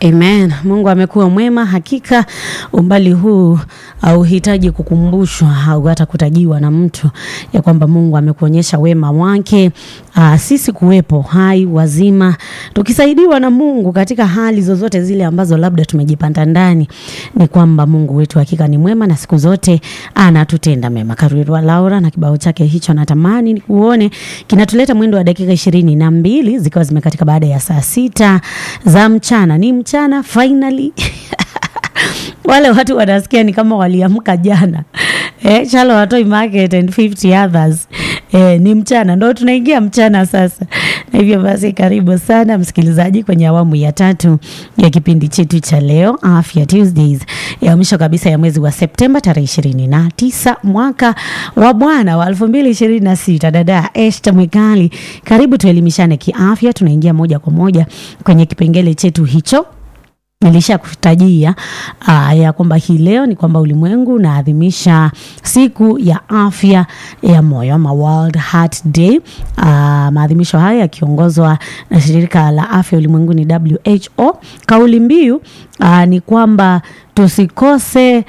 Amen. Mungu amekuwa mwema hakika. Umbali huu hauhitaji kukumbushwa au hata kutajiwa na mtu ya kwamba Mungu amekuonyesha wema wake. Aa, sisi kuwepo hai wazima tukisaidiwa na Mungu katika hali zozote zile ambazo labda tumejipanda ndani, ni kwamba Mungu wetu hakika ni mwema na siku zote anatutenda mema. Karuirwa Laura na kibao chake hicho natamani nikuone kinatuleta mwendo wa dakika ishirini na mbili zikiwa zimekatika baada ya saa sita za mchana. Ni mchana finally wale watu wanasikia ni kama waliamka jana eh, Chalo Watoi Market and 50 others eh, ni mchana ndo tunaingia mchana sasa. Na hivyo basi, karibu sana msikilizaji kwenye awamu ya tatu ya kipindi chetu cha leo Afya Tuesdays ya mwisho kabisa ya mwezi wa Septemba tarehe ishirini na tisa mwaka wa Bwana wa elfu mbili ishirini na sita. Dada Esta Mwikali, karibu tuelimishane kiafya. Tunaingia moja kwa moja kwenye kipengele chetu hicho nilisha kutajia uh, ya kwamba hii leo ni kwamba ulimwengu unaadhimisha siku ya afya ya moyo ama World Heart Day. Uh, maadhimisho haya yakiongozwa na shirika la afya ulimwenguni WHO. Kauli mbiu uh, ni kwamba tusikose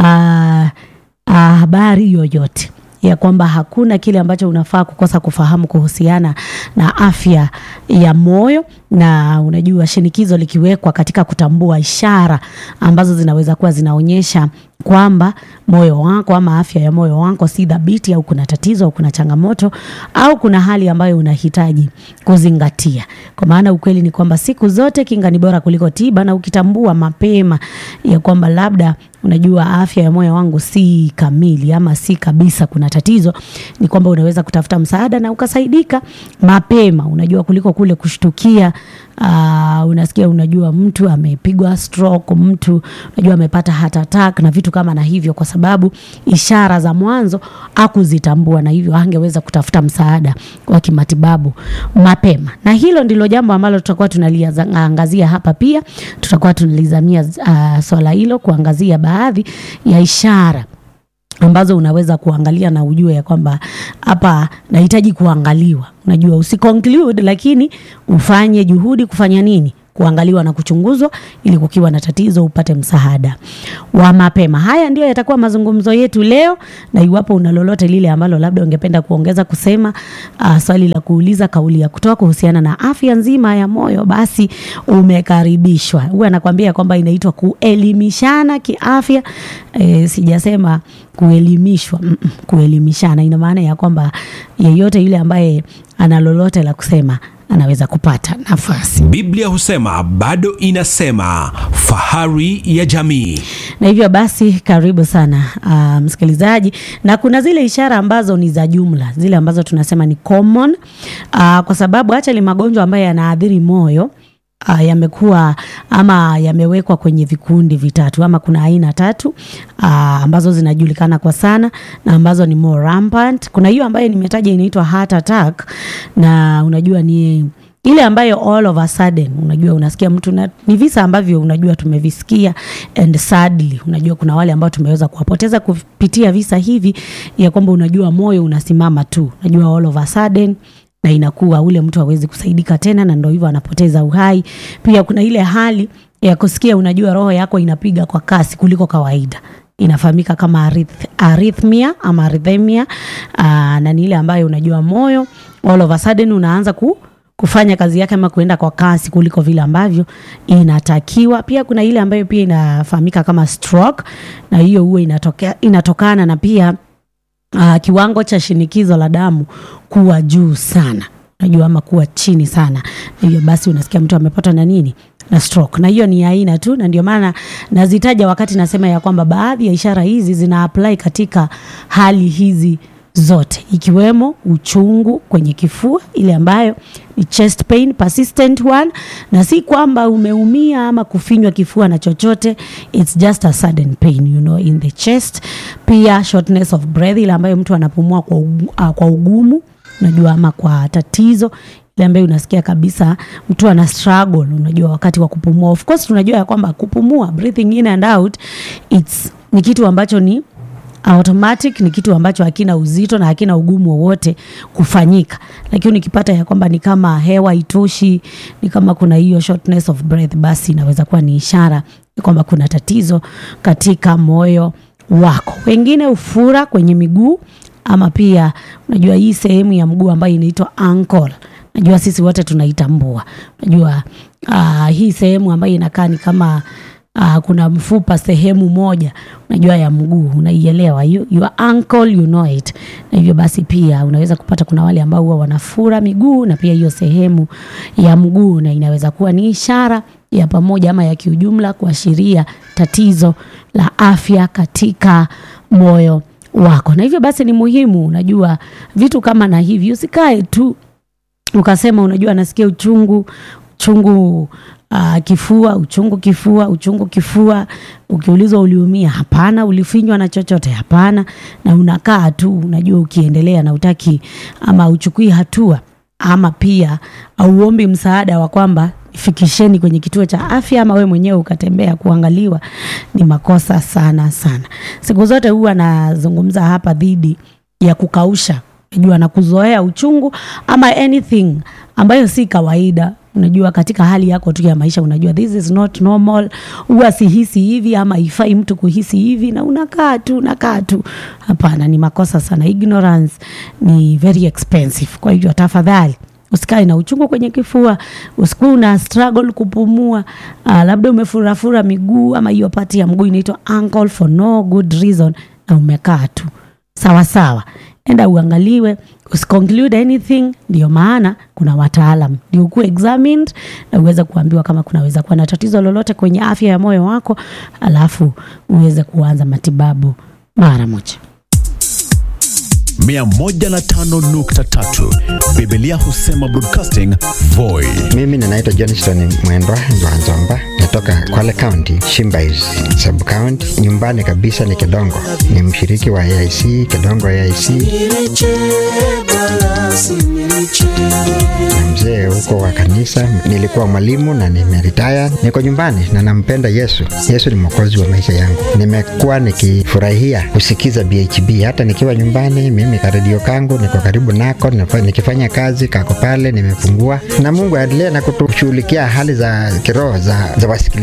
uh, uh, habari yoyote ya kwamba hakuna kile ambacho unafaa kukosa kufahamu kuhusiana na afya ya moyo, na unajua shinikizo likiwekwa katika kutambua ishara ambazo zinaweza kuwa zinaonyesha kwamba moyo wako ama afya ya moyo wako si dhabiti, au kuna tatizo au kuna changamoto au kuna hali ambayo unahitaji kuzingatia. Kwa maana ukweli ni kwamba siku zote kinga ni bora kuliko tiba, na ukitambua mapema ya kwamba labda unajua afya ya moyo wangu si kamili ama si kabisa, kuna tatizo, ni kwamba unaweza kutafuta msaada na ukasaidika mapema, unajua kuliko kule kushtukia. Uh, unasikia unajua mtu amepigwa stroke, mtu unajua amepata heart attack na vitu kama na hivyo, kwa sababu ishara za mwanzo hakuzitambua, na hivyo angeweza kutafuta msaada wa kimatibabu mapema. Na hilo ndilo jambo ambalo tutakuwa tunaliangazia hapa. Pia tutakuwa tunalizamia uh, swala hilo kuangazia baadhi ya ishara ambazo unaweza kuangalia na ujue ya kwamba hapa nahitaji kuangaliwa. Unajua, usiconclude, lakini ufanye juhudi kufanya nini kuangaliwa na kuchunguzwa ili kukiwa na tatizo upate msaada wa mapema. Haya ndio yatakuwa mazungumzo yetu leo, na iwapo una lolote lile ambalo labda ungependa kuongeza kusema, uh, swali la kuuliza, kauli ya kutoa kuhusiana na afya nzima ya moyo, basi umekaribishwa. Huwa anakuambia kwamba inaitwa kuelimishana kiafya. E, sijasema kuelimishwa, mm -mm, kuelimishana ina maana ya kwamba yeyote yule ambaye ana lolote la kusema anaweza kupata nafasi. Biblia husema bado inasema, fahari ya jamii. Na hivyo basi, karibu sana uh, msikilizaji, na kuna zile ishara ambazo ni za jumla, zile ambazo tunasema ni common uh, kwa sababu hata ile magonjwa ambayo yanaathiri moyo Uh, yamekuwa ama yamewekwa kwenye vikundi vitatu ama kuna aina tatu uh, ambazo zinajulikana kwa sana na ambazo ni more rampant. Kuna hiyo ambayo nimetaja inaitwa heart attack, na unajua ni ile ambayo all of a sudden unajua unasikia mtu na, ni visa ambavyo unajua tumevisikia and sadly, unajua kuna wale ambao tumeweza kuwapoteza kupitia visa hivi ya kwamba unajua moyo unasimama tu, unajua all of a sudden na inakuwa ule mtu hawezi kusaidika tena, na ndio hivyo anapoteza uhai. Pia kuna ile hali ya kusikia, unajua roho yako inapiga kwa kasi kuliko kawaida, inafahamika kama arith, arrhythmia ama arrhythmia. Aa, na ni ile ambayo unajua moyo all of a sudden unaanza ku kufanya kazi yake ama kuenda kwa kasi kuliko vile ambavyo inatakiwa. Pia kuna ile ambayo pia inafahamika kama stroke, na hiyo huwa inatokea inatokana na pia Uh, kiwango cha shinikizo la damu kuwa juu sana, unajua ama kuwa chini sana. Hivyo basi unasikia mtu amepata na nini na stroke, na hiyo ni aina tu, na ndio maana nazitaja wakati nasema ya kwamba baadhi ya ishara hizi zina apply katika hali hizi zote, ikiwemo uchungu kwenye kifua, ile ambayo ni chest pain, persistent one, na si kwamba umeumia ama kufinywa kifua na chochote, it's just a sudden pain you know in the chest. Pia shortness of breath, ile ambayo mtu anapumua kwa, ugu, uh, kwa ugumu unajua, ama kwa tatizo ile ambayo unasikia kabisa mtu ana struggle, unajua wakati wa kupumua. Of course tunajua ya kwamba kupumua, breathing in and out, it's ni kitu ambacho ni automatic ni kitu ambacho hakina uzito na hakina ugumu wowote kufanyika, lakini ukipata ya kwamba ni kama hewa itoshi, ni kama kuna hiyo shortness of breath, basi inaweza kuwa ni ishara ya kwamba kuna tatizo katika moyo wako. Wengine ufura kwenye miguu ama pia unajua hii sehemu ya mguu ambayo inaitwa ankle najua sisi wote tunaitambua. Najua uh, hii sehemu ambayo inakaa ni kama uh, kuna mfupa sehemu moja unajua ya mguu unaielewa, you, your ankle you know it. Na hivyo basi pia unaweza kupata kuna wale ambao huwa wanafura miguu na pia hiyo sehemu ya mguu, na inaweza kuwa ni ishara ya pamoja ama ya kiujumla kuashiria tatizo la afya katika moyo wako. Na hivyo basi ni muhimu, unajua vitu kama na hivi, usikae tu ukasema unajua nasikia uchungu uchungu uh, kifua uchungu kifua uchungu kifua. Ukiulizwa uliumia, hapana. Ulifinywa na chochote, hapana. Na unakaa tu, unajua ukiendelea na utaki ama uchukui hatua ama pia auombi msaada wa kwamba fikisheni kwenye kituo cha afya ama we mwenyewe ukatembea kuangaliwa, ni makosa sana sana. Siku zote huwa nazungumza hapa dhidi ya kukausha unajua na kuzoea uchungu ama anything ambayo si kawaida. Unajua, katika hali yako tu ya maisha, unajua this is not normal, huwa sihisi hivi ama ifai mtu kuhisi hivi, na unakaa tu unakaa tu. Hapana, ni makosa sana. Ignorance ni very expensive. Kwa hivyo tafadhali usikae na uchungu kwenye kifua, usikuwa una struggle kupumua. Uh, labda umefurafura miguu ama hiyo pati ya mguu inaitwa ankle for no good reason, na umekaa tu sawa sawa enda uangaliwe, usiconclude anything. Ndio maana kuna wataalam ndio ukuwe examined na uweze kuambiwa kama kunaweza kuwa na tatizo lolote kwenye afya ya moyo wako, alafu uweze kuanza matibabu mara moja. 105.3 Biblia husema broadcasting Voi. Mimi ninaitwa Johnston Mwendwa Nzwanzomba, natoka Kwale County, Shimbais sub county. Nyumbani kabisa ni Kedongo, ni mshiriki wa AIC Kedongo AIC na mzee huko wa kanisa. Nilikuwa mwalimu na nimeritaya, niko nyumbani na nampenda Yesu. Yesu ni mwokozi wa maisha yangu. Nimekuwa nikifurahia kusikiza BHB hata nikiwa nyumbani. Mimi karedio kangu niko karibu nako, nafa- nikifanya kazi kako pale, nimefungua na Mungu aendelee na kutushughulikia hali za kiroho za, za wasikilizaji